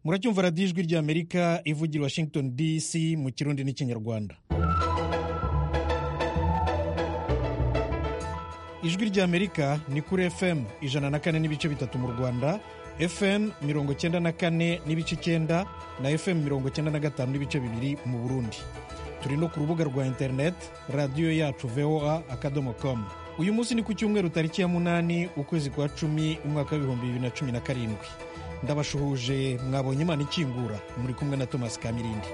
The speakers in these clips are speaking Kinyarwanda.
muracyumva radiyo ijwi ry'amerika ivugira i washington dc mu kirundi n'ikinyarwanda ijwi ry'amerika ni kuri fm ijana na kane n'ibice bitatu mu rwanda fm mirongo cyenda na kane n'ibice icyenda na fm mirongo cyenda na gatanu n'ibice bibiri mu burundi turi no ku rubuga rwa interineti radiyo yacu voa akadomo komu uyu munsi ni ku cyumweru tariki ya munani ukwezi kwa cumi umwaka w'ibihumbi bibiri na cumi na karindwi ndabashuhuje mwabonye imana ikingura muri kumwe na tomasi kamirindi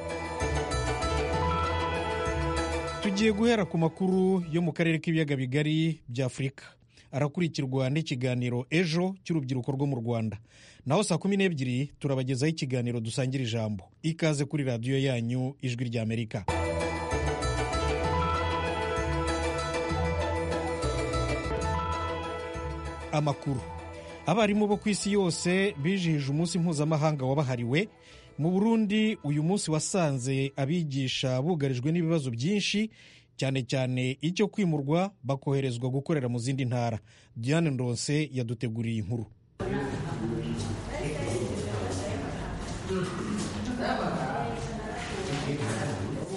tugiye guhera ku makuru yo mu karere k'ibiyaga bigari by'afurika arakurikirwa n'ikiganiro ejo cy'urubyiruko rwo mu rwanda naho saa kumi n'ebyiri turabagezaho ikiganiro dusangira ijambo ikaze kuri radiyo yanyu ijwi ry'amerika amakuru abarimu bo ku isi yose bijihije umunsi mpuzamahanga wabahariwe mu burundi uyu munsi wasanze abigisha bugarijwe n'ibibazo byinshi cyane cyane icyo kwimurwa bakoherezwa gukorera mu zindi ntara diane ndonse yaduteguriye inkuru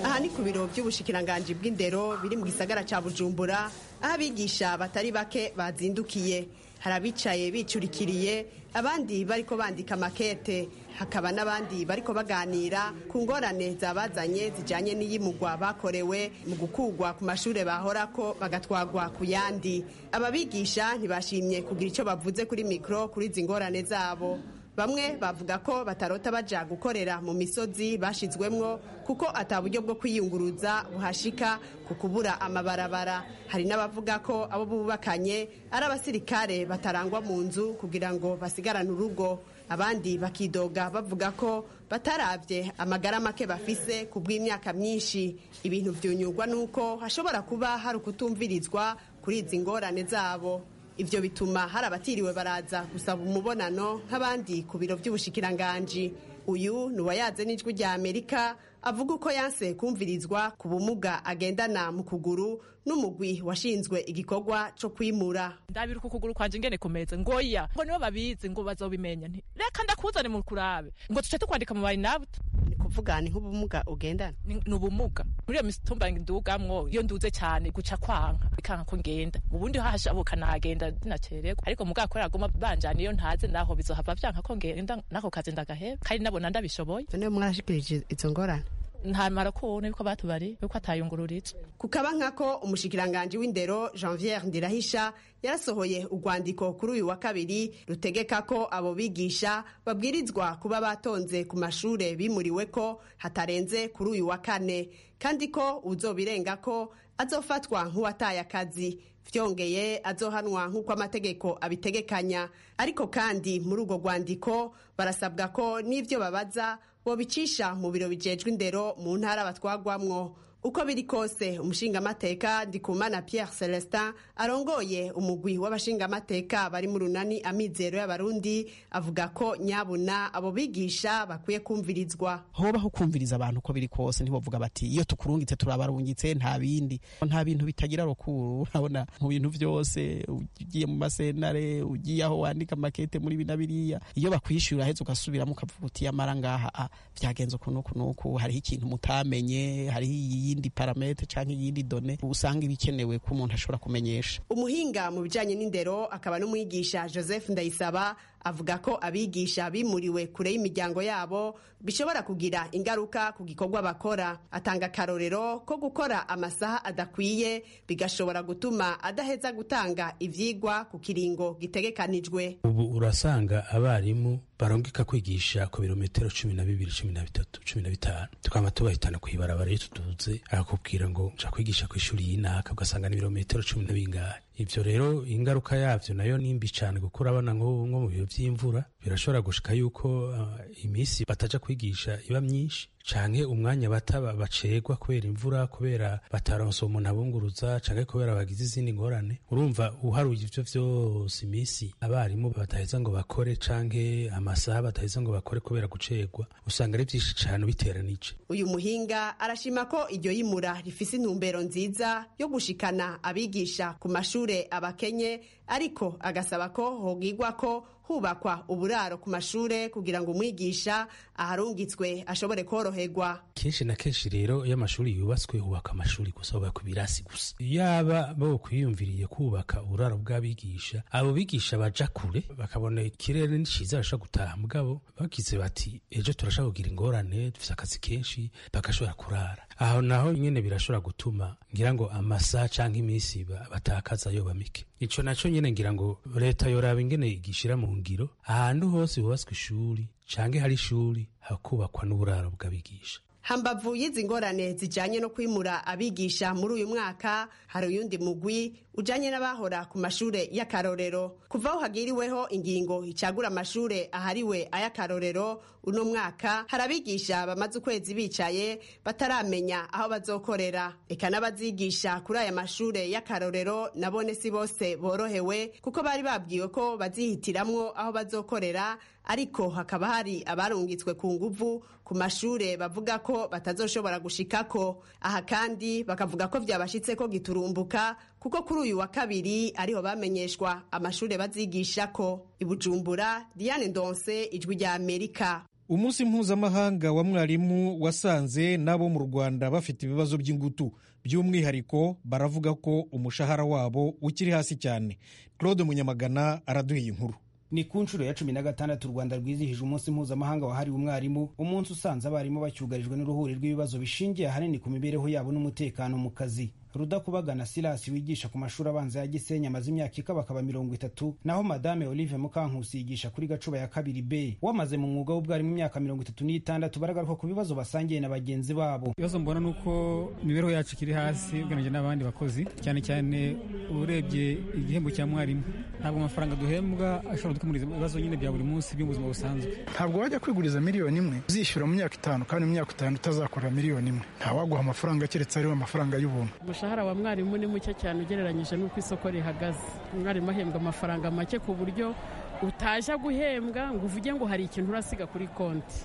aha ni ku biro by'ubushikiranganji bw'indero biri mu gisagara cya bujumbura aho abigisha batari bake bazindukiye hari abicaye bicurikiriye abandi bariko bandika makete hakaba n'abandi bariko baganira ku ngorane zabazanye zijanye n'iyimugwa bakorewe mu gukugwa ku mashuri bahorako bagatwagwa ku yandi aba bigisha ntibashimye kugira icyo bavuze kuri mikoro kuri izi ngorane zabo bamwe bavuga ko batarota baja gukorera mu misozi bashizwemwo kuko ata buryo bwo kwiyunguruza buhashika ku kubura amabarabara hari n'abavuga ko abo bubakanye ari abasirikare batarangwa mu nzu kugira ngo basigarane urugo abandi bakidoga bavuga ko bataravye amagara make bafise ku bw'imyaka myinshi ibintu vyunyurwa n'uko hashobora kuba hari ukutumvirizwa kuri izi ngorane zabo ivyo bituma hari abatiriwe baraza gusaba umubonano nk'abandi ku biro vy'ubushikiranganji uyu ni uwayaze n'ijwi rya amerika avuga uko yanse kumvirizwa ku bumuga agendana mu kuguru n'umugwi washinzwe igikorwa co kwimura ndabira uku kuguru kwanje ngene kumeze ngo ya ngo nibo babizi ngo bazobimenya nti reka ndakuzane mu kurabe ngo tuce tukwandika mu bayinabuta ni kuvuga ni nk'ubumuga ugendana ni ubumuga muri iyo mitumba ndugamwo iyo nduze cyane guca kwanka bikanka ko ngenda ubundi hahashabuka nagenda dinacererwa ariko mugabo kubera aguma banjana iyo ntaze naho bizohava vyanka ko ngenda nako kazi ndagaheba kandi nabona ndabishoboye none mwarashikirije izo ngorane ntamara kubona yuko batubari yuko atayungururije kukaba nkako umushikiranganji w'indero janviere ndirahisha yarasohoye urwandiko kuri uyu wa kabiri rutegeka ko abo bigisha babwirizwa kuba batonze ku mashure bimuriwe ko hatarenze kuri uyu wa kane kandi ko uzobirenga ko azofatwa nk'uwataye akazi vyongeye azohanwa nk'uko amategeko abitegekanya ariko kandi muri urwo rwandiko barasabwa ko n'ivyo babaza bobicisha mu biro bijejwe indero mu ntara batwagwamwo uko biri kose umushingamateka ndikumana pierre celestin arongoye umugwi w'abashingamateka bari mu runani amizero y'abarundi avuga ko nyabuna abo bigisha bakwiye kumvirizwa hobaho kumviriza abantu uko biri kose ntibavuga bati iyo tukurungitse turabarungitse nta bindi nta bintu bitagira rukuru urabona mu bintu byose ugiye mu masenare ugiye aho wandika amakete muri bina biriya iyo bakwishyura heza ugasubiramo ukavuga uti yamara ngaha byagenze uku n'uku n'uku hariho ikintu mutamenye hariho iyi iyindi parametre canke iyindi done usanga ibikenewe ko umuntu ashobora kumenyesha umuhinga mu bijanye n'indero akaba n'umwigisha Joseph Ndayisaba avuga ko abigisha bimuriwe kure y'imiryango yabo bishobora kugira ingaruka ku gikorwa bakora atanga akarorero ko gukora amasaha adakwiye bigashobora gutuma adaheza gutanga ivyigwa ku kiringo gitegekanijwe ubu urasanga abarimu barongeka kwigisha ku birometero cumi na bibiri cumi na bitatu cumi na bitanu tukaba tubahitana ku ibarabara iyo tuduze akakubwira ngo nca kwigisha ku ishuri y'inaka ugasanga ni ibirometero cumi na bingahe ivyo rero ingaruka yavyo nayo nimbi cane gukura abana nko mu biro vy'imvura birashobora gushika yuko uh, imisi bataja kwigisha iba myinshi canke umwanya bataba bacerwa kubera imvura kubera bataronse umuntu abunguruza canke kubera bagize izindi ngorane urumva uharuye ivyo vyose imisi abarimu bataheza ngo bakore canke amasaha bataheza ngo bakore kubera gucerwa usanga ari vyinshi cane biteranije uyu muhinga arashima ko iryo yimura rifise intumbero nziza yo gushikana abigisha ku mashure abakenye ariko agasaba ko hogigwa ko hubakwa ubura uburaro ku mashure kugira ngo umwigisha aharungitswe ashobore koroherwa kenshi na kenshi rero iyo amashuri yubatswe hubaka amashuri gusa hubaka ibirasi gusa yaba bo kwiyumviriye kubaka uburaro bw'abigisha abo bigisha baja kure bakabona ikirere ni ciza bashobora gutaha mugabo bagize bati ejo turashobora kugira ingorane dufise akazi kenshi bagashobora kurara aho naho nyene birashobora gutuma ngira ngo amasaha canke iminsi ba- batakaza yoba mike ico naco nyene ngira ngo leta yoraba ingene igishira mu ngiro ahantu hose hubatswe ishuri canke hari ishuri hakubakwa n'uburaro bw'abigisha hambavu y'izi ngorane zijanye no kwimura abigisha muri uyu mwaka hari uyundi mugwi ujanye n'abahora ku mashure y'akarorero kuva aho hagiriweho ingingo icagura amashure ahariwe ay'akarorero uno mwaka hari abigisha bamaze ukwezi bicaye bataramenya aho bazokorera eka n'abazigisha kuri aya mashure y'akarorero nabone si bose borohewe kuko bari babwiwe ko bazihitiramwo aho bazokorera ariko hakaba hari abarungitswe ku nguvu ku mashure bavuga ko batazoshobora gushikako aha kandi bakavuga ko byabashitse ko giturumbuka kuko kuri uyu wa kabiri ariho bamenyeshwa amashure bazigishako i bujumbura diane ndonse ijwi rya amerika umunsi mpuzamahanga wa mwarimu wasanze n'abo mu rwanda bafite ibibazo by'ingutu by'umwihariko baravuga ko umushahara wabo ukiri hasi cyane claude munyamagana araduha iyi nkuru ni ku nshuro ya cumi na gatandatu u rwanda rwizihije umunsi mpuzamahanga wahariwe umwarimu umunsi usanze abarimu bacyugarijwe n'uruhuri rw'ibibazo bishingiye ahanini ku mibereho yabo n'umutekano mu kazi rudakubagana silasi wigisha ku mashuri abanza ya gisenyi amaze imyaka ikabakaba mirongo itatu naho madame olive mukankusi yigisha kuri gacuba ya kabiri b wamaze mu mwuga w'ubwarimu imyaka mirongo itatu n'itandatu baragaruka ku bibazo basangiye na bagenzi babo ibibazo mbona ni uko imibereho yacu ikiri hasi ugereranyije n'abandi bakozi cyane cyane urebye igihembo cya mwarimu ntabwo amafaranga duhembwa ashobora gukemura ibibazo nyine bya buri munsi by'ubuzima busanzwe ntabwo wajya kwiguriza miliyoni imwe uzishyura mu myaka itanu kandi mu myaka itanu utazakora miliyoni imwe ntawaguha amafaranga keretse ariwe amafaranga y'ubuntu umushahara wa mwarimu ni muke cyane ugereranyije n'uko isoko rihagaze umwarimu ahembwa amafaranga make ku buryo utajya guhembwa ngo uvuge ngo hari ikintu urasiga kuri konti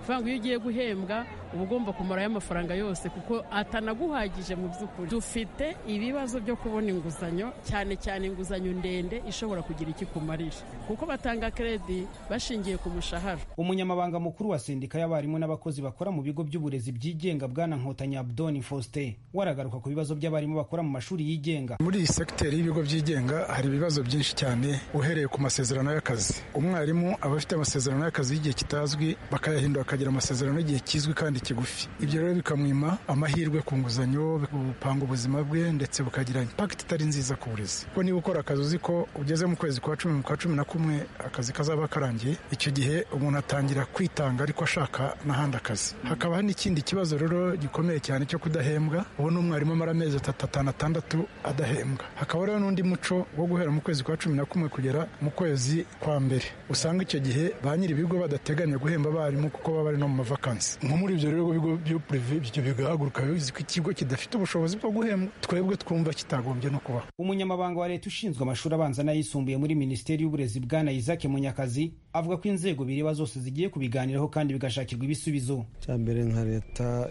bivuga ngo iyo ugiye guhembwa uba ugomba kumarayo amafaranga yose kuko atanaguhagije mu by'ukuri dufite ibibazo byo kubona inguzanyo cyane cyane inguzanyo ndende ishobora kugira iki kumarira kuko batanga kredi bashingiye ku mushahara umunyamabanga mukuru wa sendika y'abarimu n'abakozi bakora mu bigo by'uburezi byigenga bwana nkotanyi abdoni faustin waragaruka ku bibazo by'abarimu bakora mu mashuri yigenga muri iyi segiteri y'ibigo byigenga hari ibibazo byinshi cyane uhereye ku masezerano y'akazi umwarimu aba afite amasezerano y'akazi y'igihe kitazwi bakayahindura akagira amasezerano y'igihe kizwi kandi kigufi ibyo rero bikamwima amahirwe ku nguzanyo bupanga ubuzima bwe ndetse bukagira impakiti itari nziza ku burezi kuko niba ukora akazi uzi ko ugeze mu kwezi kwa cumi mu kwa cumi na kumwe akazi kazaba karangiye icyo gihe umuntu atangira kwitanga ariko ashaka n'ahandi akazi hakabaho n'ikindi kibazo rero gikomeye cyane cyo kudahembwa ubu ni umwarimu amara amezi atatu atanu atandatu adahembwa hakaba rero n'undi muco wo guhera mu kwezi kwa cumi na kumwe kugera mu kwezi kwa mbere usanga icyo gihe ba nyiri ibigo badateganya guhemba abarimu kuko baba bari no mu mavakansi nko muri ibyo rero bigo byo purive ibyo bigahaguruka bizi ko ikigo kidafite ubushobozi bwo guhembwa twebwe twumva kitagombye no kubaho umunyamabanga wa leta ushinzwe amashuri abanza n'ayisumbuye muri minisiteri y'uburezi bwana isaac munyakazi avuga ko inzego bireba zose zigiye kubiganiraho kandi bigashakirwa ibisubizo cyambere nka leta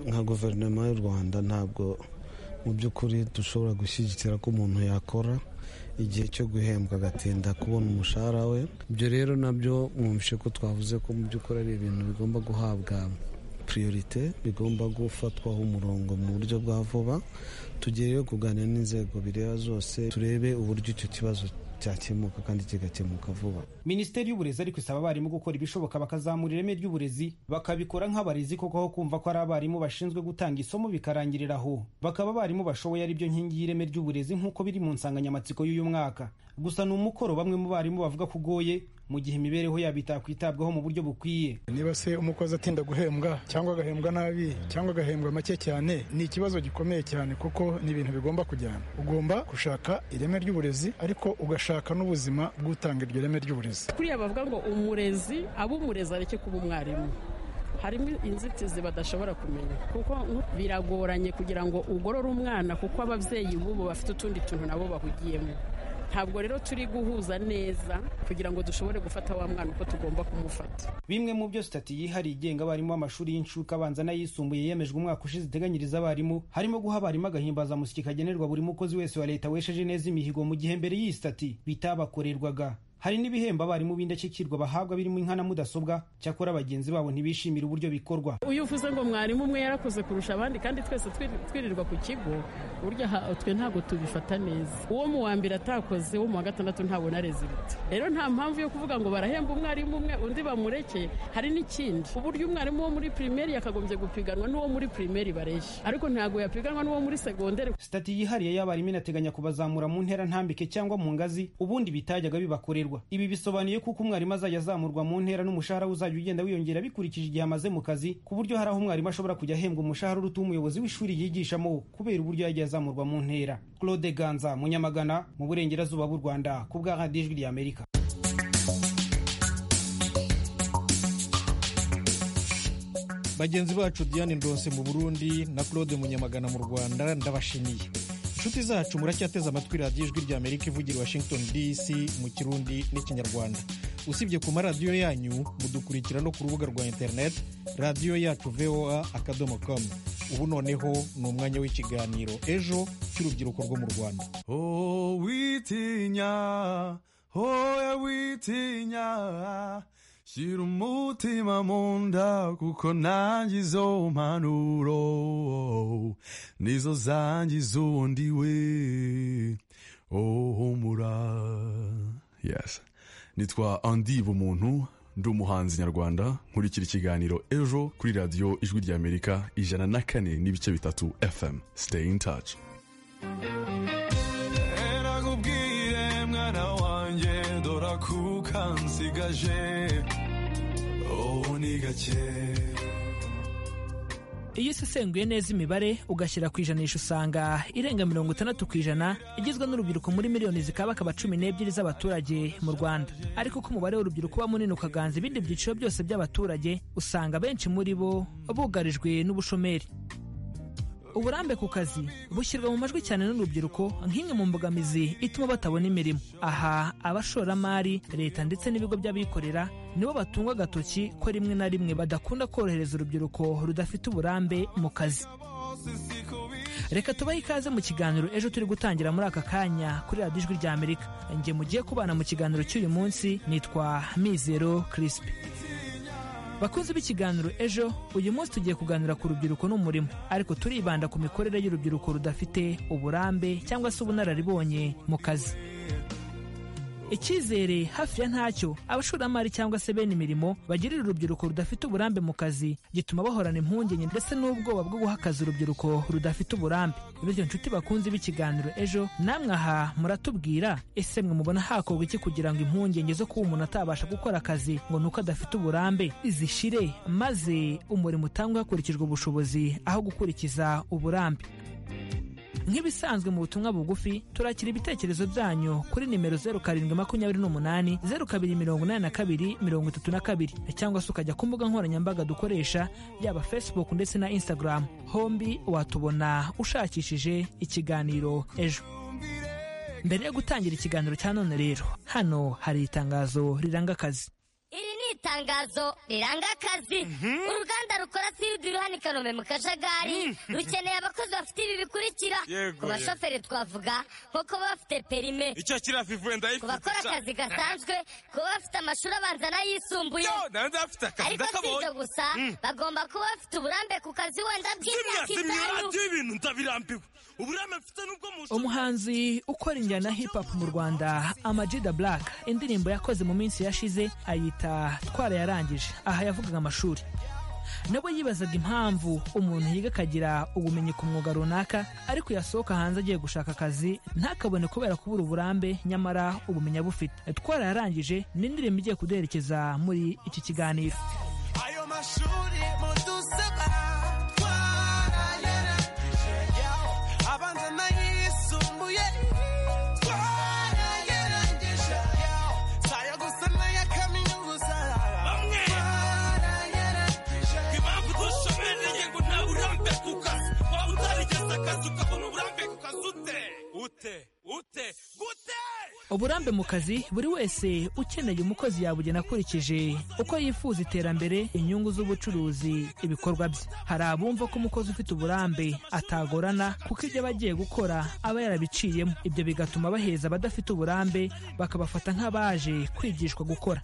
nka guverinoma y'u rwanda ntabwo mu by'ukuri dushobora gushyigikira ko umuntu yakora igihe cyo guhembwa agatinda kubona umushahara we ibyo rero nabyo mwumvishe ko twavuze ko mu by'ukuri ari ibintu bigomba guhabwa priorite bigomba gufatwaho umurongo mu buryo bwa vuba tugiye kuganira n'inzego bireba zose turebe uburyo icyo kibazo cyakemuka kandi kigakemuka vuba minisiteri y'uburezi ariko isaba abarimu gukora ibishoboka bakazamura ireme ry'uburezi bakabikora nk'abarezi koko aho kumva ko ari abarimu bashinzwe gutanga isomo bikarangirira aho bakaba abarimu bashoboye ari byo nkingi y'ireme ry'uburezi nk'uko biri mu nsanganyamatsiko y'uyu mwaka gusa ni umukoro bamwe mu barimu bavuga ko ugoye mu gihe imibereho yabo itakwitabwaho mu buryo bukwiye niba se umukozi atinda guhembwa cyangwa agahembwa nabi cyangwa agahembwa make cyane ni ikibazo gikomeye cyane kuko ni ibintu bigomba kujyana ugomba gushaka ireme ry'uburezi ariko ugashaka n'ubuzima bw'utanga iryo reme ry'uburezi kuriya bavuga ngo umurezi abo umurezi areke kuba umwarimu harimo inzitizi badashobora kumenya kuko biragoranye kugira ngo ugorore umwana kuko ababyeyi b'ubu bafite utundi tuntu nabo bahugiyemo ntabwo rero turi guhuza neza kugira ngo dushobore gufata wa mwana uko tugomba kumufata bimwe mu byo sitati yihariye igenga abarimu b'amashuri y'incuke abanza n'ayisumbuye yemejwe umwaka ushize iteganyiriza abarimu harimo guha abarimu agahimbazamusyi kagenerwa buri mukozi wese wa leta wesheje neza imihigo mu gihe mbere y'iyi sitati bitabakorerwaga hari n'ibihembo abarimu b'indashyikirwa bahabwa birimo inka na mudasobwa cyakora bagenzi babo ntibishimira uburyo bikorwa uyu uvuze ngo mwarimu umwe yarakoze kurusha abandi kandi twese twiri- twirirwa ku kigo burya ha- twe ntabwo tubifata neza uwo mu wa mbere atakoze uwo mu wa gatandatu ntabona rezilita rero nta mpamvu yo kuvuga ngo barahemba umwarimu umwe undi bamureke hari n'ikindi uburyo umwarimu wo muri pirimeri yakagombye gupiganwa n'uwo muri pirimeri bareshya ariko ntabwo yapiganwa n'uwo muri segonderi sitati yihariye y'abarimu inateganya kubazamura mu ntera ntambike cyangwa mu ngazi ubundi bitajyaga bibakorerwa ibi bisobanuye kuko umwarimu azajya azamurwa mu ntera n'umushahara we uzajya ugenda wiyongera bikurikije igihe amaze mu kazi ku buryo hari aho umwarimu ashobora kujya ahembwa umushahara uruta umuyobozi w'ishuri yigishamo kubera uburyo yagiye azamurwa mu ntera claude ganza munyamagana mu burengerazuba bw'u rwanda ku bwa radiyo ijwi ry'amerika bagenzi bacu diane ndonse mu burundi na claude munyamagana mu rwanda ndabashimiye inshuti zacu muracyateze amatwi radiyo ijwi rya amerika ivugira i washington dc mu kirundi n'ikinyarwanda usibye ku maradiyo yanyu mudukurikira no ku rubuga rwa interineti radiyo yacu voa akadomo komu ubu noneho ni umwanya w'ikiganiro ejo cy'urubyiruko rwo mu rwanda Oh, witinya, hoya witinya, shyira umutima mu nda kuko nanjye izo mpanuro nizo zangiza undi we. Oh, humura. Yes. Nitwa Andi Bumuntu, ndi umuhanzi nyarwanda, nkurikira ikiganiro ejo kuri radiyo ijwi ry'Amerika ijana na kane n'ibice bitatu FM. Stay in touch. erakubwire mwana wanjye dora kuka nsigaje ubu ni gake iyo usesenguye neza imibare ugashyira ku ijanisha usanga irenga mirongo itandatu ku ijana igizwe n'urubyiruko muri miliyoni zikaba akaba cumi n'ebyiri z'abaturage mu rwanda ariko uko umubare w'urubyiruko uba munini ukaganza ibindi byiciro byose by'abaturage usanga benshi muri bo bugarijwe n'ubushomeri uburambe ku kazi bushyirwa mu majwi cyane n'urubyiruko nk'imwe mu mbogamizi ituma batabona imirimo aha abashoramari leta ndetse n'ibigo by'abikorera nibo batungwa agatoki ko rimwe na rimwe badakunda korohereza urubyiruko rudafite uburambe mu kazi reka tubahe ikaze mu kiganiro ejo turi gutangira muri aka kanya kuri radiyo ijwi ry'amerika njye mugiye kubana mu kiganiro cy'uyu munsi nitwa mizero kirisipi bakunze b'ikiganiro ejo uyu munsi tugiye kuganira ku rubyiruko n'umurimo ariko turibanda ku mikorere y'urubyiruko rudafite uburambe cyangwa se ubunararibonye mu kazi icyizere hafi ya ntacyo abashoramari cyangwa se bene imirimo bagirira urubyiruko rudafite uburambe mu kazi gituma bahorana impungenge ndetse n'ubwoba bwo guha akazi urubyiruko rudafite uburambe bityo nshuti bakunze b'ikiganiro ejo namwe aha muratubwira ese mwe mubona hakorwa iki kugira ngo impungenge zo kuba umuntu atabasha gukora akazi ngo ni uko adafite uburambe zishire maze umurimo utangwe hakurikijwe ubushobozi aho gukurikiza uburambe nk'ibisanzwe mu butumwa bugufi turakira ibitekerezo byanyu kuri nimero zeru karindwi makumyabiri n'umunani zeru kabiri mirongo inani na kabiri mirongo itatu na kabiri cyangwa se ukajya ku mbuga nkoranyambaga dukoresha yaba facebook ndetse na instagram hombi watubona ushakishije ikiganiro ejo mbere yo gutangira ikiganiro cya none rero hano hari itangazo riranga akazi iri ni itangazo riranga akazi uruganda rukora siridi ruhani kanombe mu kajagari rukeneye abakozi bafite ibi bikurikira Yego, ku bashoferi twavuga nko kuba bafite perime icyo kiriya vivuwe ku ndayifite bakora ca. akazi gasanzwe kuba bafite amashuri abanza n'ayisumbuye Yo, nawe ndafite akazi ariko si ndakabonye. ibyo gusa bagomba kuba bafite uburambe ku kazi wenda Biriya bw'imyaka itanu simyurati y'ibintu ndabirambiwe uburame mfite n'ubwo mu umuhanzi ukora injyana ya hip hop mu rwanda amajida black indirimbo yakoze mu minsi yashize ayita twara yarangije aha yavugaga amashuri nabo yibazaga impamvu umuntu yiga akagira ubumenyi ku mwuga runaka ariko yasohoka hanze agiye gushaka akazi ntakabone kubera kubura uburambe nyamara ubumenyi abufite twara yarangije ni indirimbo igiye kuduherekeza muri iki kiganiro ayo mashuri mudusaba twarayarangije yawo abanza n'ayisumbuye twarayarangije yawo sayo gusa n'aya kaminuza bamwe twarayarangije impamvu dushobereye ngo nta burambe ku kazi waba utarigeze akazi ukabona uburambe ku kazi ute ute ute gute uburambe mu kazi buri wese ukeneye umukozi yabugena akurikije uko yifuza iterambere inyungu z'ubucuruzi ibikorwa bye hari abumva ko umukozi ufite uburambe atagorana kuko ibyo aba agiye gukora aba yarabiciyemo ibyo bigatuma baheza abadafite uburambe bakabafata nk'abaje kwigishwa gukora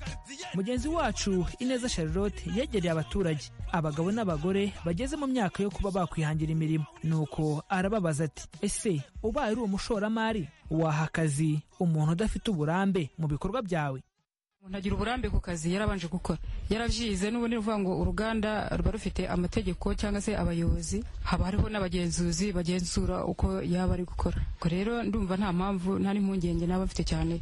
mugenzi wacu ineza charlotte yegereye abaturage abagabo n'abagore bageze mu myaka yo kuba bakwihangira imirimo nuko arababaza ati ese ubaye uri umushoramari waha akazi umuntu udafite uburambe mu bikorwa byawe umuntu agira uburambe ku kazi yarabanje gukora yarabyize n'ubundi ni ukuvuga ngo uruganda ruba rufite amategeko cyangwa se abayobozi haba hariho n'abagenzuzi bagenzura uko yaba ari gukora ubwo rero ndumva nta mpamvu nta n'impungenge naba afite cyane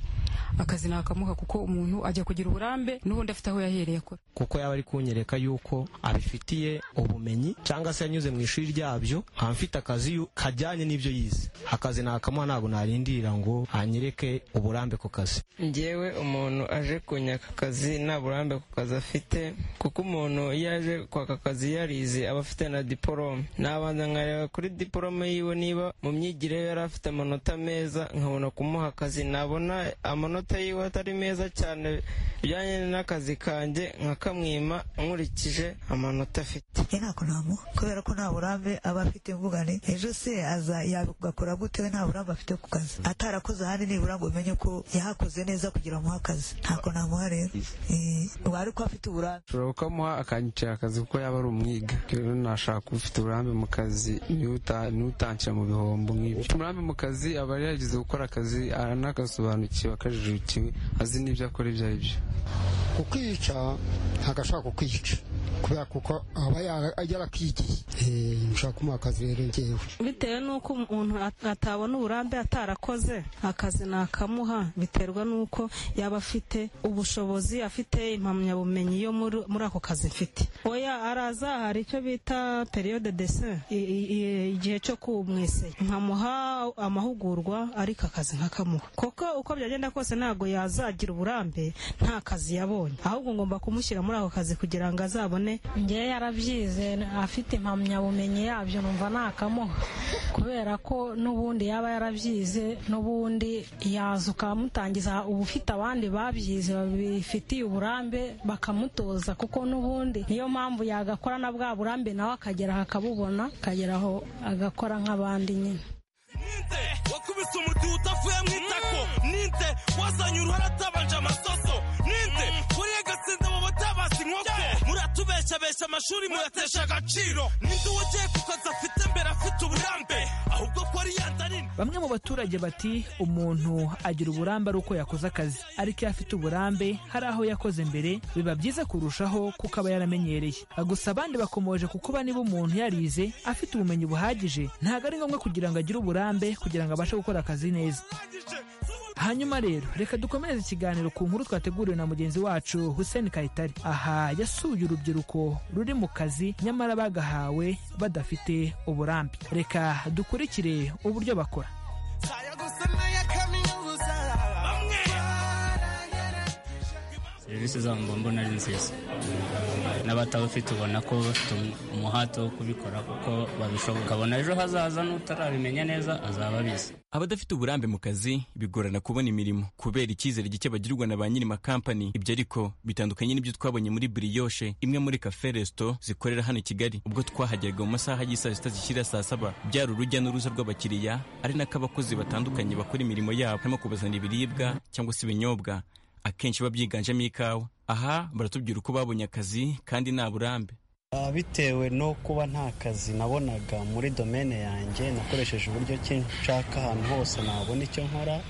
akazi nakamuha kuko umuntu ajya kugira uburambe n'ubundi afite aho yahereye akora kuko yaba ari kunyereka yuko abifitiye ubumenyi cyangwa se yanyuze mu ishuri ryabyo nkaba mfite akazi yu- kajyanye n'ibyo yize akazi nakamuha ntabwo narindira ngo anyereke uburambe ku kazi ngewe umuntu aje kunyaka akazi nta burambe ku kazi afite kuko umuntu iyo aje kwaka akazi yarize aba afite na diporome nabanza nkareba kuri diporome yiwe niba mu myigire ye yari afite amanota meza nkabona kumuha akazi nabona amanota yiwe atari meza cyane bijyanye n'akazi kanjye nkakamwima nkurikije amanota afite ntabwo namuha kubera ko nta burambe aba afite mvuga ni ejo se aza yagakora gute we nta burambe afite ku kazi atarakoze ahandi nibura ngo umenye ko yahakoze neza kugira amuhe akazi ntabwo namuha rero Eh, wari ko afite uburambe ushobora kukamuha akanyicara akazi kuko yaba ari umwiga rero nashaka ufite uburambe mu kazi ntuta- ntutanshyira mu bihombo nk'ibyo ufite uburambe mu kazi aba yarigize gukora akazi anagasobanukiwe akajijukiwe azi n'ibyo akora ibyo ari byo kukwica ntabwo ashobora kukwica kubera kuko aba yara- yarakwigiye Eh, nshobora kumuha akazi rero ngewe bitewe n'uko umuntu at- atabona uburambe atarakoze akazi nakamuha biterwa n'uko yaba afite ubushobozi afite impamyabumenyi yo muri muri ako kazi mfite oya araza hari icyo bita periyode dese igihe cyo kumwise nkamuha amahugurwa ariko akazi nkakamuha kuko uko byagenda kose ntabwo yazagira uburambe nta kazi yabonye ahubwo ngomba kumushyira muri ako kazi kugira ngo azabone ngewe yarabyize afite impamyabumenyi yabyo numva nakamuha kubera ko n'ubundi yaba yarabyize n'ubundi yaza ukamutangiza uba ufite abandi babyize babifitiye uburambe bakamutoza kuko n'ubundi niyo mpamvu yagakora na bwa burambe nawe akagera aho akabubona akageraho agakora nk'abandi nyine wakubise umuti utavuye mu itako ninde wazanye uruhara atabanje amasoso ninde wariye agatsinda mu batabasi inkoko muratubeshabesha amashuri muyatesha agaciro ninde wogeye ku kazi afite mbere afite uburambe ahubwo ko ari yanda nini bamwe mu baturage bati umuntu agira uburambe ari uko yakoze akazi ariko iyo afite uburambe hari aho yakoze mbere biba byiza kurushaho kuko aba yaramenyereye gusa abandi bakomoje ku kuba niba umuntu yarize afite ubumenyi buhagije ntabwo ari ngombwa kugira ngo agire uburambe kugira ngo abashe gukora akazi neza hanyuma rero reka dukomereze ikiganiro ku nkuru twateguriwe na mugenzi wacu hussein kayitare aha yasuye urubyiruko ruri mu kazi nyamara bagahawe badafite uburambe reka dukurikire uburyo bakora serivisi zabo mba mbona ari nziza n'abatawufite ubona ko bafite umuhate wo kubikora kuko babishoboka ukabona ejo hazaza n'utarabimenya neza azaba abizi abadafite uburambe mu kazi bigorana kubona imirimo kubera icyizere gike bagirirwa na ba nyiri makampani ibyo ariko bitandukanye n'ibyo twabonye muri buriyoshe imwe muri kafe resito zikorera hano i kigali ubwo twahageraga mu masaha y'isaa sita zishyira saa saba byari urujya n'uruza rw'abakiriya ari nako abakozi batandukanye bakora imirimo yabo harimo kubazanira ibiribwa cyangwa se ibinyobwa akenshi biba byiganjemo ikawa aha baratubwira uko babonye akazi kandi nta burambe Ah, bitewe no kuba nta kazi nabonaga muri domene yanjye nakoresheje uburyo ki nshaka ahantu hose nabona icyo nkora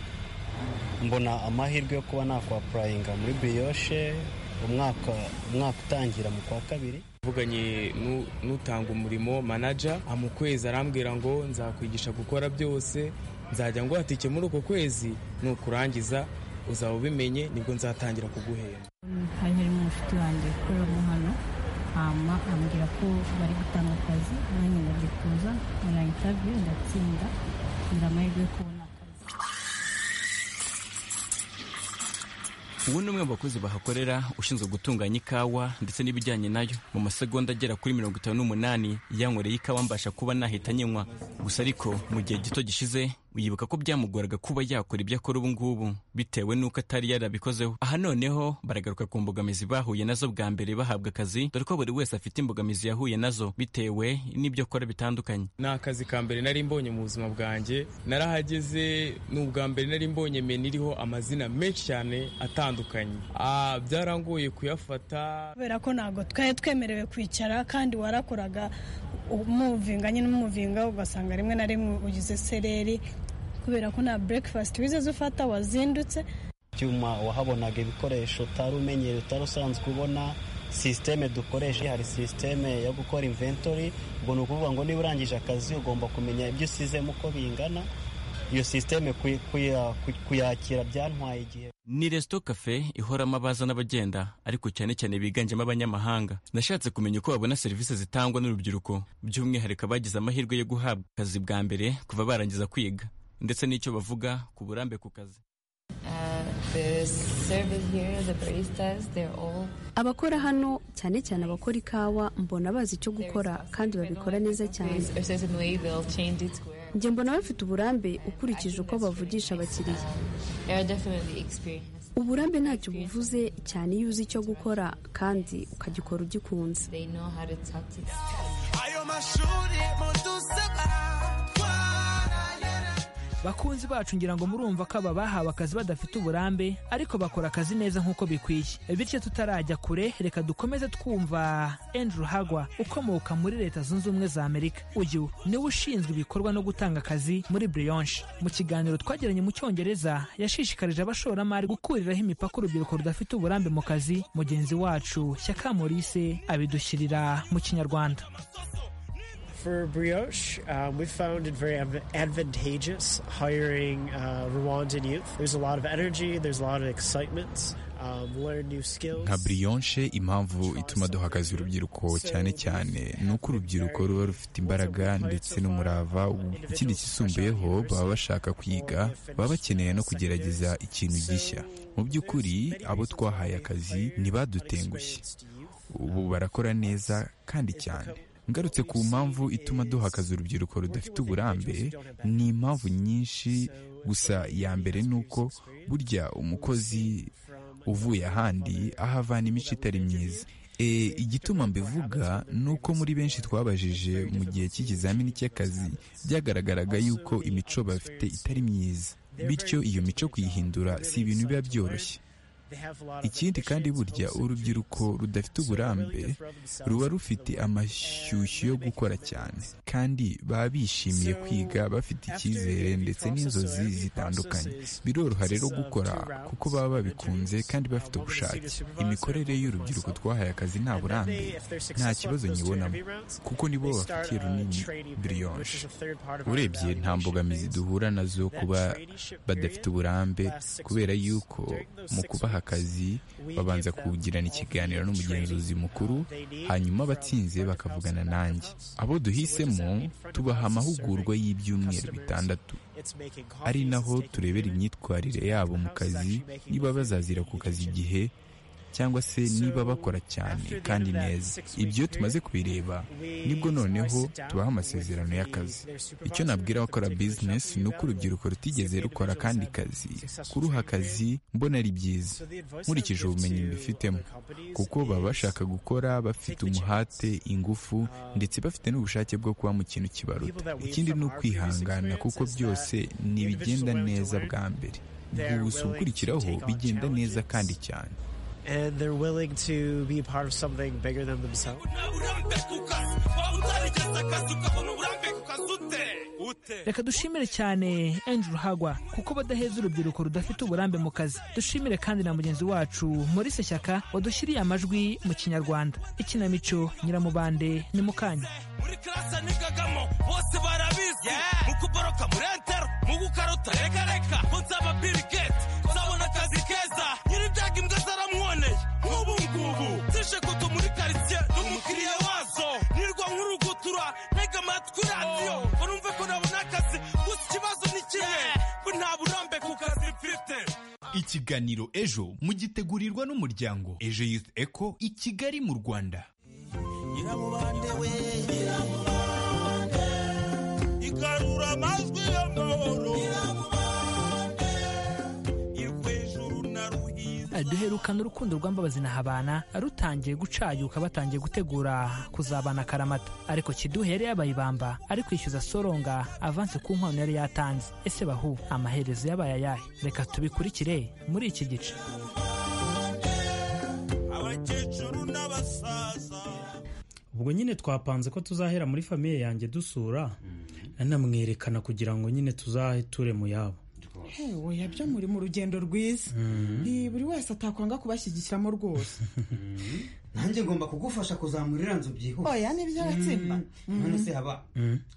mbona amahirwe yo kuba nakwapurayinga muri biyoshe umwaka umwaka utangira mu kwa kabiri mvuganye n'u- n'utanga umurimo manaja mu kwezi arambwira ngo nzakwigisha gukora byose nzajya ngo hatike muri uko kwezi nukurangiza uzaba ubimenye nibwo nzatangira kuguhemba hari harimo umushuti wanjye ukoreramo hano hama ambwira ko bari gutanga akazi nanjye ndabyitoza murayitabye ndatsinda ngira amahirwe yo kubona ubu ni umwe mu bakozi bahakorera ushinzwe gutunganya ikawa ndetse n'ibijyanye nayo mu masegonda agera kuri mirongo itanu n'umunani yankoreye ikawa mbasha kuba nahita nyinywa gusa ariko mu gihe gito gishize yibuka ko byamugoraga kuba yakora ibyo akora ubu ngubu bitewe n'uko atari yarabikozeho aha noneho baragaruka ku mbogamizi bahuye nazo bwa mbere bahabwa akazi dore ko buri wese afite imbogamizi yahuye nazo bitewe n'ibyo akora bitandukanye ni akazi ka mbere nari mbonye mu buzima bwanjye narahageze ni ubwa mbere nari mbonye menu iriho amazina menshi cyane atandukanye Ah, byarangoye kuyafata kubera ko ntabwo twari twemerewe kwicara kandi warakoraga umuvinga nyine umuvinga ugasanga rimwe na rimwe ugize sereri kubera ko nta burekifasiti wigeze ufata wazindutse ibyuma wahabonaga ibikoresho utari umenyereye utari usanzwe ubona sisiteme dukoresha hari sisiteme yo gukora inventory ubwo ni ukuvuga ngo niba urangije akazi ugomba kumenya ibyo usizemo uko bingana iyo sisiteme kuy- kuya- kuy- kuyakira byantwaye igihe ni resito kafe ihoramo abaza n'abagenda ariko cyane cyane biganjemo abanyamahanga nashatse kumenya uko babona serivisi zitangwa n'urubyiruko by'umwihariko abagize amahirwe yo guhabwa akazi bwa mbere kuva barangiza kwiga ndetse n'icyo bavuga ku burambe ku kazi The service here, the baristas, they're all abakora hano cyane cyane abakora ikawa mbona bazi icyo gukora kandi babikora neza cyane there's a certain way they'll change it where njye mbona bafite uburambe ukurikije uko bavugisha abakiriya there are definitely experience. uburambe ntacyo buvuze cyane iyo uzi icyo gukora kandi ukagikora ugikunze They know how to talk to them. ayo mashuri mudusaba bakunzi bacu ngira ngo murumva ko aba bahawe akazi badafite uburambe ariko bakora akazi neza nk'uko bikwiye bityo tutarajya kure reka dukomeze twumva andrew hagwa ukomoka muri leta zunze ubumwe za amerika uyu niwe ushinzwe ibikorwa no gutanga akazi muri brionche mu kiganiro twagiranye mu cyongereza yashishikarije abashoramari gukuriraho imipaka urubyiruko rudafite uburambe mu kazi mugenzi wacu shyaka maurice abidushyirira mu kinyarwanda For Brioche, um, we found it very adv- advantageous hiring uh, Rwandan youth. There's a lot of energy, there's a lot of excitement, um, learn new skills. nka brionche impamvu ituma duha akazi urubyiruko cyane cyane ni uko urubyiruko ruba rufite imbaraga ndetse n'umurava ikindi kisumbuyeho baba bashaka kwiga baba bakeneye no kugerageza ikintu gishya mu by'ukuri abo twahaye akazi ntibadutengushye ubu barakora neza kandi cyane ngarutse ku mpamvu ituma duha akazi urubyiruko rudafite uburambe ni impamvu nyinshi gusa iya mbere ni uko burya umukozi uvuye ahandi aho avana imico itari myiza e, igituma mbivuga ni uko muri benshi twabajije mu gihe cy'ikizamini cy'akazi byagaragaraga yuko imico bafite itari myiza bityo iyo mico kuyihindura si ibintu biba byoroshye They have a lot of ikindi kandi burya urubyiruko rudafite uburambe ruba rufite amashyushyu yo gukora cyane kandi baba bishimiye kwiga bafite icyizere ndetse n'inzozi zitandukanye biroroha rero gukora kuko baba babikunze kandi bafite ubushake imikorere y'urubyiruko twahaye akazi nta burambe nta kibazo nyibonamo kuko nibo bafitiye runini brionche urebye nta mbogamizi duhura nazo kuba badafite uburambe kubera yuko mu kubaha akazi babanza kugirana ikiganiro n'umugenzuzi mukuru hanyuma abatsinze bakavugana nanjye abo duhisemo tubaha amahugurwa y'ibyumweru bitandatu ari naho turebera imyitwarire yabo mu kazi niba bazazira ku kazi igihe cyangwa se niba bakora cyane kandi neza ibyo tumaze kubireba nibwo noneho tubaha amasezerano y'akazi icyo nabwira abakora bizinesi ni uko urubyiruko rutigeze rukora akandi kazi kuruha akazi mbona ari byiza nkurikije ubumenyi mbifitemo kuko baba bashaka gukora bafite umuhate ingufu ndetse bafite n'ubushake bwo kuba mu kintu kibaruta ikindi ni ukwihangana kuko byose ntibigenda neza bwa mbere gusa ukurikiraho bigenda neza kandi cyane and they're willing to be part of something bigger than themselves. reka dushimire cyane andrew hagwa kuko badaheza urubyiruko rudafite uburambe mu kazi dushimire kandi na mugenzi wacu maurice shyaka wadushyiriye amajwi mu kinyarwanda ikinamico nyiramubande ni mu kanya muri karasa nigagamo bose barabizi mu kuboroka muri entero mu gukarota reka reka ko nzaba bill gate nzabona akazi keza nyiribyaga imbwa zaramuwoneye nk'ubu ngubu zije kuto muri karitsiye n'umukiriya wazo nirwa nk'urugutura ntega amatwi radiyo ngo numve ko nabona akazi gusa ikibazo ni kimwe ko nta burambe ku kazi mfite ikiganiro ejo mugitegurirwa n'umuryango ejo youth eco i kigali mu rwanda nyiramubande we nyiramubande igarura amajwi y'amahoro duherukana urukundo rw'ambabazi na habana rutangiye gucayuka batangiye gutegura kuzabana akaramata ariko kiduhe yari yabaye ibamba ari kwishyuza soronga avanse ku nkwano yari yatanze ese bahu amaherezo yabaye ayahe reka tubikurikire muri iki gice abakecuru n'abasaza ubwo nyine twapanze ko tuzahera muri famiye yanjye dusura anamwerekana kugira ngo nyine tuzahe ture mu yabo hewe yabyo muri mu rugendo rwiza ni buri wese atakwanga kubashyigikiramo rwose nanjye ngomba kugufasha kuzamura iriya nzu byihuse oya nibyo aratsimba none se haba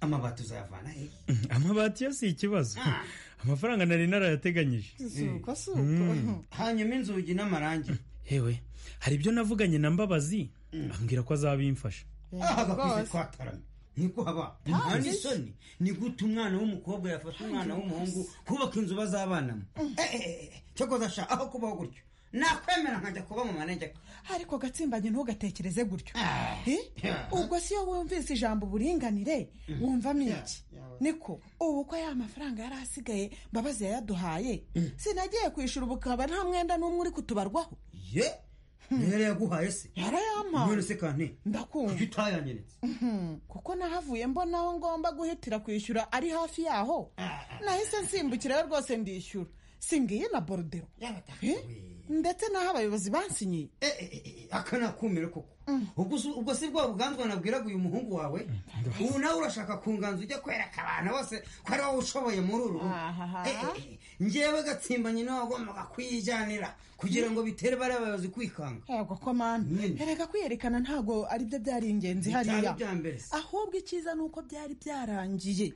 amabati uzayavana hehe amabati yo si ikibazo amafaranga nari narayateganyije suko Mm. suko hanyuma inzugi n'amarangi hewe hari ibyo navuganye na mbabazi ambwira ko azabimfasha aha gakuze rwose. twataramye niko haba umwana isoni ni gute umwana w'umukobwa yafata umwana w'umuhungu kubaka inzu bazabanamo Eh, eh, eh, eh, cyokoza sha aho kubaho gutyo nakwemera nkajya kuba mu manegeka ariko gatsimbanye ntugatekereze gutyo Eh? ubwo si yo wumvise ijambo uburinganire wumvamo iki niko ubu ko ya mafaranga yari asigaye mbabazi yayaduhaye sinagiye kwishyura ubu ukaba nta mwenda n'umwe uri kutubarwaho ye niyo yari yaguhaye se Yarayampaye. none se kante ndakumva kuki utayanyeretse Mhm, kuko nahavuye mbona aho ngomba guhitira kwishyura ari hafi yaho nahise nsimbukirayo rwose ndishyura singiye na borudero Eh? ndetse n'aho abayobozi bansinyiye aka ni akumiro koko ubwo si- ubwo si bwa buganzwa nabwiraga uyu muhungu wawe ubu nawe urashaka kunganza ujya kwereka abantu bose ko ari wowe ushoboye muri uru rugo Eh, eh, eh, njyewe gatsimba nyine wagombaga kuyijyanira kugira ngo bitere bariya bayobozi kwikanga yego ko mana erega kwiyerekana ntabwo aribyo byari ingenzi Ni cyane hariya bya mbere se. ahubwo icyiza ni uko byari byarangiye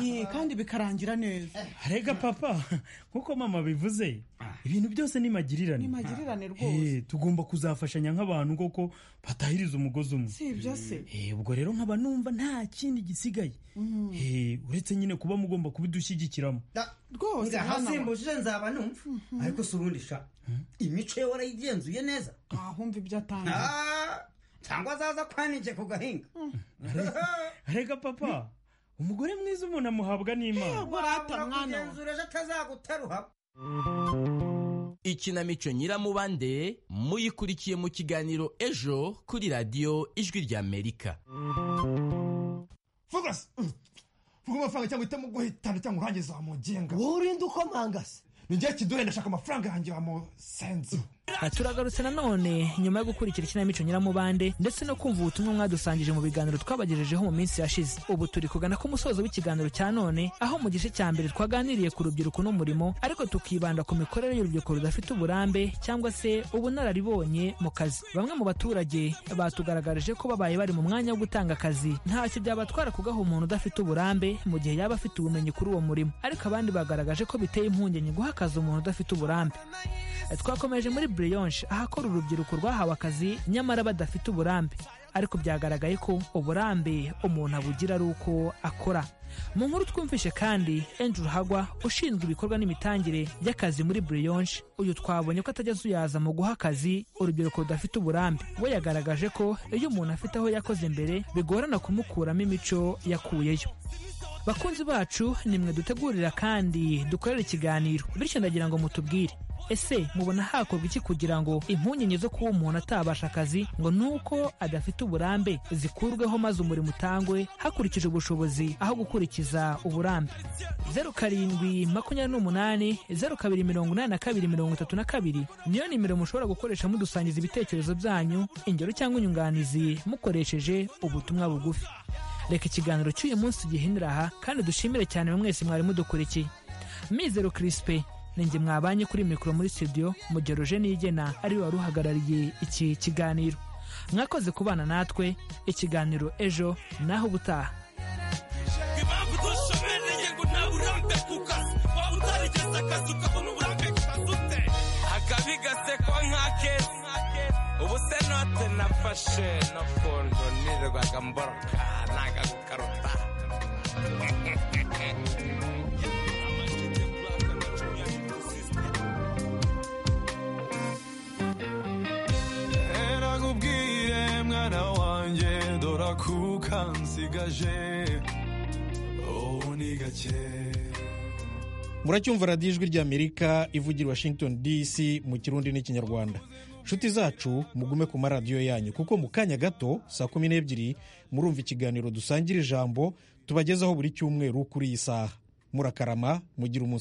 Ye, kandi bikarangira neza rega papa nk'uko mama abivuze ibintu byose ni magirirane ni magirirane rwose Eh, tugomba kuzafashanya nk'abantu koko batahiriza umugozi umwe si ibyo se Eh, ubwo rero nkaba numva nta kindi gisigaye Mhm. Eh, uretse nyine kuba mugomba kubidushyigikiramo rwose Nga hano. hasimbuje nzaba numva ariko si ubundi sha imico ye warayigenzuye neza ahumva ibyo atanga Ah, cyangwa azaza kwanije ku gahinga rega papa umugore mwiza umuntu amuhabwa n'imana urata mwana ugenzura ejo atazagutaruha ikinamico nyiramubande muyikurikiye mu kiganiro ejo kuri radiyo ijwi ry'amerika focus vuga amafaranga cyangwa uhitamo guhitana cyangwa urangiza wamugenga wowe urinda ukomangase ni njye kiduhe ndashaka amafaranga yanjye wamusenze Aha turagarutse nanone nyuma yo gukurikira ikinamico nyiramubande ndetse no kumva ubutumwa mwadusangije mu biganiro twabagejejeho mu minsi yashize ubu turi kugana ku musozo w'ikiganiro cya none aho mu gice cya mbere twaganiriye ku rubyiruko n'umurimo ariko tukibanda ku mikorere y'urubyiruko rudafite uburambe cyangwa se ubunararibonye mu kazi bamwe mu baturage batugaragarije ko babaye bari mu mwanya wo gutanga akazi ntacyo byabatwara kugaha umuntu udafite uburambe mu gihe yaba afite ubumenyi kuri uwo murimo ariko abandi bagaragaje ko biteye impungenge guha akazi umuntu udafite uburambe twakomeje muri buriyonshe ahakora urubyiruko rwahawe akazi nyamara badafite uburambe ariko byagaragaye ko uburambe umuntu abugira ari uko akora mu nkuru twumvishe kandi Andrew hagwa ushinzwe ibikorwa n'imitangire y'akazi muri buriyonshe uyu twabonye ko atajya azuyaza mu guha akazi urubyiruko rudafite uburambe we yagaragaje ko iyo umuntu afite aho yakoze mbere bigorana kumukuramo imico yakuyeyo bakunzi bacu nimwe dutegurira kandi dukorera ikiganiro bityo ndagira ngo mutubwire ese mubona hakorwa iki kugira ngo impungenge zo kuba umuntu atabasha akazi ngo ni uko adafite uburambe zikurweho maze umurimo utangwe hakurikije ubushobozi aho gukurikiza uburambe zeru karindwi makumyabiri n'umunani zeru kabiri mirongo inani na kabiri mirongo itatu na kabiri niyo nimero mushobora gukoresha mudusangiza ibitekerezo byanyu ingero cyangwa inyunganizi mukoresheje ubutumwa bugufi reka ikiganiro cy'uyu munsi tugihinira aha kandi dushimire cyane mwese mwari mudukurikiye mizero kirisipe ni njye mwabanye kuri mikoro muri studio mu gihe roje nigena ariwe wari uhagarariye iki kiganiro mwakoze kubana natwe ikiganiro ejo naho ubutaha impamvu dushobereye ngo nawe urambe ku kazi waba utarigeze akazi ukabona uburambe ku kazi ute akabi gasekwa nka kesi ubu se note nafashe no kuntu nirirwaga mboroka nagakukaruta erakubwire mwana wanjye dore akuka nsigaje muracyumva radiyo ijwi ry'amerika ivugira i washington dc mu kirundi n'ikinyarwanda nshuti zacu mugume ku maradiyo yanyu kuko mu kanya gato saa kumi n'ebyiri murumva ikiganiro dusangira ijambo tubagezaho buri cyumweru kuri iyi saha murakarama mugira umunsi